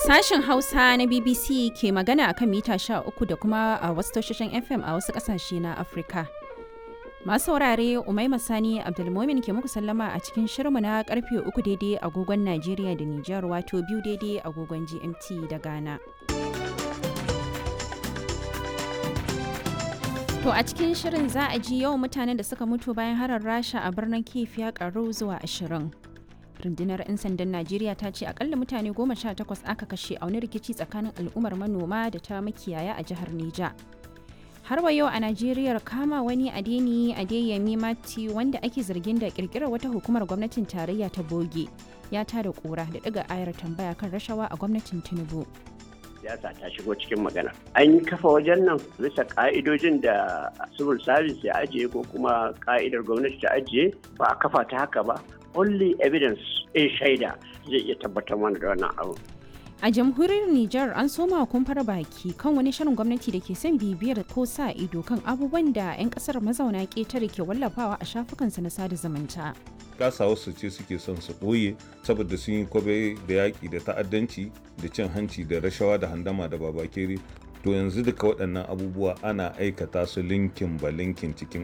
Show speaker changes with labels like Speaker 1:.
Speaker 1: Sashen Hausa na BBC ke magana akan mita 13 da kuma a wasu tashoshin FM a wasu ƙasashe na Afirka. Masu saurare Umaima Sani Abdulmomin ke muku sallama a cikin shirmu na karfe uku daidai agogon Najeriya da Nijar wato biyu daidai agogon GMT da Ghana. To a cikin shirin za a ji yawan mutanen da suka mutu bayan harar Rasha a birnin Kiev ya karu zuwa ashirin. rundunar 'yan sandan najeriya ta ce akalla mutane goma sha takwas aka kashe a wani rikici tsakanin al'ummar manoma da ta makiyaya a jihar neja har wa yau a najeriya kama wani adeni adeyemi mati wanda ake zargin da kirkirar wata hukumar gwamnatin tarayya ta boge ya tada kura da ɗiga ayar tambaya kan rashawa a gwamnatin tinubu
Speaker 2: siyasa ta shigo cikin magana an yi kafa wajen nan bisa ka'idojin da civil service ya ajiye ko kuma ka'idar gwamnati ta ajiye ba a kafa ta haka ba only evidence in shaida zai iya tabbatar mana da wannan abu
Speaker 1: a jamhuriyar Nijar an soma kumfar baki kan wani shirin gwamnati da ke son bibiyar ko sa ido kan abubuwan da 'yan kasar mazauna ƙetare ke wallafawa a shafukansa na sada zumunta.
Speaker 3: kasa wasu ce suke son su ɓoye saboda sun yi kwabe da yaƙi da ta'addanci da cin hanci da rashawa da handama da babakere to yanzu duka waɗannan abubuwa ana aikata su linkin ba linkin cikin